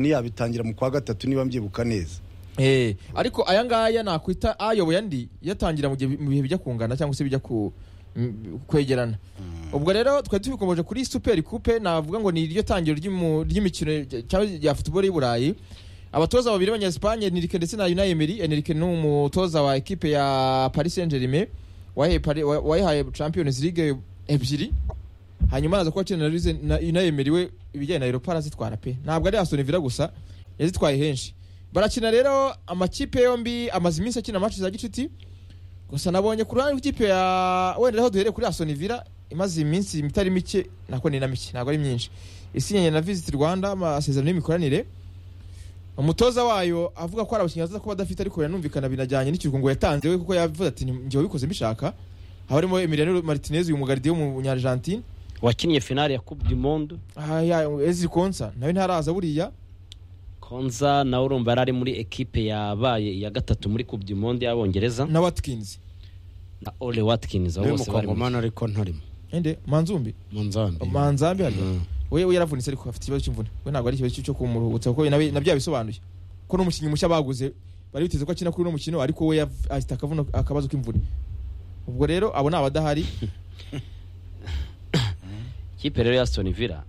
ntiyabitangira mu kwa gatatu niba mbyibuka neza Eh, ariko aya ngaya nakwita ayoboye andi yatangira mu gihe mu bihe bijya kungana cyangwa se bijya ku- m- kwegerana ubwo rero twari tubikomoje kuri super coupe navuga ngo ni iryo tangiro ry'imu- ry'imikino cyangwa rya football y'i burayi abatoza babiri b'abanyespagne enrique ndetse na unai emery enrique ni umutoza wa ekipe ya paris saint germain wayahaye Pari- wa- wayahaye champions league ebyiri hanyuma araza kuba akina na unai emery we ibijyanye na europa arazitwara pe ntabwo ari aston villa gusa yazitwaye henshi barakina rero amakipe yombi amaze iminsi akina match za gicuti gusa nabonye ku ruhande rw'ikipe ya wenda aho duhereye kuri Aston Villa imaze iminsi itari mike nako ni na mike ntabwo ari myinshi isinyanye na Visit Rwanda amasezerano y'imikoranire umutoza wayo avuga ko hari abakinnyi azaza kuba adafite ariko yanumvikana binajyanye n'ikiruhuko yatanze we kuko yavuze ati njye wabikoze mbishaka haba harimo Emiliano Martinez uyu mugardiye w'umunyargentine wakinnye finale ya coupe du monde aha ya Ezri Konsa nawe ntaraza buriya konza nawe urumva yari ari muri ekipe yabaye iya gatatu muri coupe du monde y'abongereza na Watkins na ole watkins abo niwe bose bari muri mukongomani ariko ntarimo ende Manzumbi mu nzambi manzambi hano Mm. we we yaravunitse ariko afite ikibazo cy'imvune we ntabwo ari ikibazo cyo kumuruhutsa kuko nawe nabyo yabisobanuye ko n'umukinnyi mushya baguze bari biteze ko akina kuri uno mukino ariko we yav- afite akavuno akabazo k'imvune ubwo rero abo ni abadahari ikipe rero ya aston villa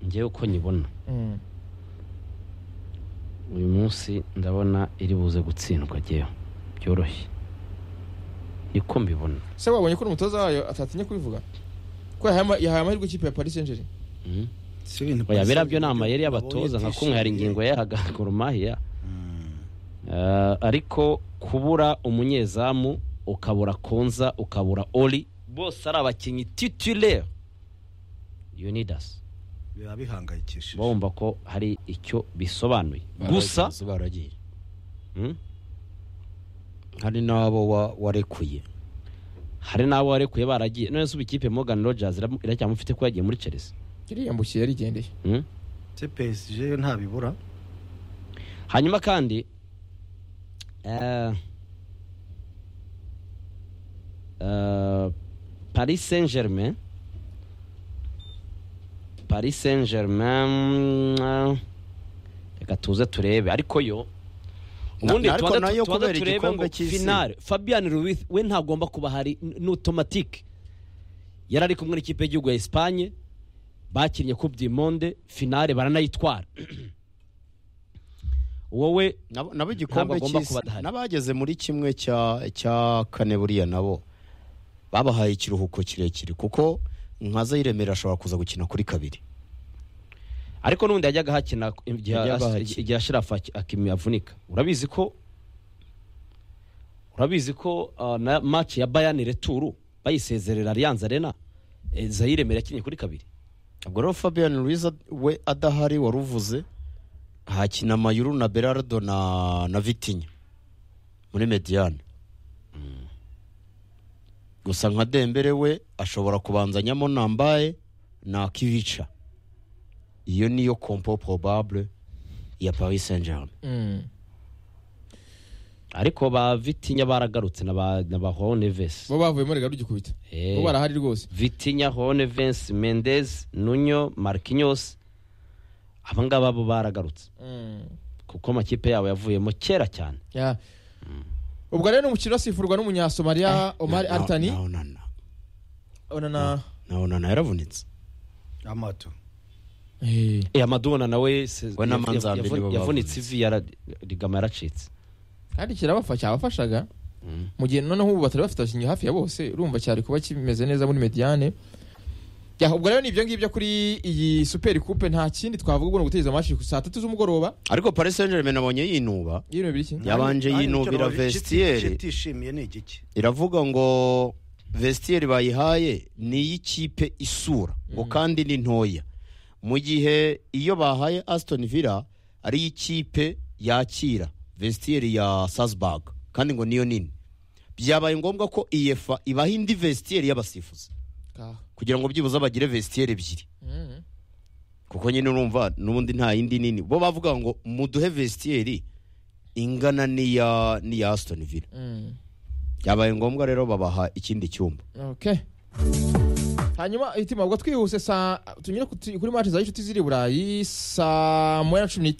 ngewe uko nyibona Mm. uyu munsi ndabona iri buze gutsindwa ngewe byoroshye niko mbibona se wabonye ko n'umutoza wayo atatinya kubivuga ko yahaye ama- yahaye amahirwe ikipe ya paris saint germain Mhm. si ibintu oya biriya byo ni amayeri y'abatoza nka kumwe hari ingingo yahaga goromahiya ariko kubura umunyezamu ukabura konza ukabura ori bose ari abakinnyi titulaire unidas biba bihangayikishije bumva ko hari icyo bisobanuye gusa baragiye mm, hari n'abo wa- warekuye hari n'abo warekuye baragiye none se ubu ikipe Morgan Rogers ira- iracyamufite ko yagiye muri Chelsea yariyambukiye yarigendeye mm? se PSG ntabibura hanyuma kandi eh, eh, paris saint germain paris saint germain eh, reka tuze turebe ariko yo Na- ubundi ariko tubanze nayo tu- tubanze kubera turebe igikombe ngo cy'isi. finale fabian ruiz we ntagomba kuba hari ni automatique yari ari kumwe n'ikipe y'igihugu ya Espagne bakinnye coupe du monde finale baranayitwara wowe nabo nabo igikombe Ntabwo agomba cy'isi kuba adahari. n'abageze muri kimwe cya cya kane buriya nabo babahaye ikiruhuko kirekire kuko nka Zayiremera ashobora kuza gukina kuri kabiri ariko n'ubundi yajyaga hakina igihe Yajyaga as- hakina. igihe ashirafu aki- akimi avunika urabizi ko urabizi ko uh, na match ya bayani returu bayisezerera allianz arena eh, zayiremera yakinnye kuri kabiri ubwo rero Fabian Ruiz ad- we adahari wari uvuze hakina Mayuru na Berardo na na Vitinha muri Mediane gusa nka Dembele we ashobora kubanzanyamo Nambaye na Kivica iyo niyo kompo probable ya Paris Saint-Germain Mm. ariko ba vitinya baragarutse na ba na ba Neves bo bavuyemo rega rugikubita Eh. bo barahari rwose vitinya Neves Mendes Nuno Marquinhos aba ngaba bo baragarutse Mm. kuko amakipe yabo yavuyemo kera cyane Ya. ubwo rero ni umukino asifurwa n'umunyasomaliya omar Na- na- altani na Onana onana na Onana yaravunitse amato Eh. Eh, amadona nawe se- We na yavu- Manzambi yavu- nibo bavunitse. yavunitse ivi yara- rigama yaracitse kandi kirabafasha cyabafashaga mu gihe noneho ubu batari bafite abakinnyi hafi ya bose urumva cyari kuba kimeze neza muri mediane Ya, ubwo rero ni ibyo ngibyo kuri iyi super coupe nta kindi twavuga ubwo ni ugutegereza amashi ku saa tatu z'umugoroba ariko Paris Saint-Germain nabonye yinuba y'ibintu biri kimwe yabanje Ari nicyo yinubira navuze, icyo- vestiaire icyo itishimiye ni igiki iravuga ngo vestiaire bayihaye ni iy'ikipe isura ngo kandi ni ntoya mu gihe iyo bahaye aston villa ari iy'ikipe yakira vestiaire ya salzburg kandi ngo niyo nini byabaye ngombwa ko iyefa ibaha indi vestiaire y'abasifuzi kugira ngo byibuze bagire vestiaire ebyiri kuko nyine urumva n'ubundi nta yindi nini bo bavuga ngo muduhe vestiaire ingana n'iya n'iya aston villa byabaye ngombwa rero babaha ikindi cyumba okay hanyuma itima ubwo twihuse saa tunyure ku- kuri mace za gicuti ziri i burayi saa moya na cumi n'itanu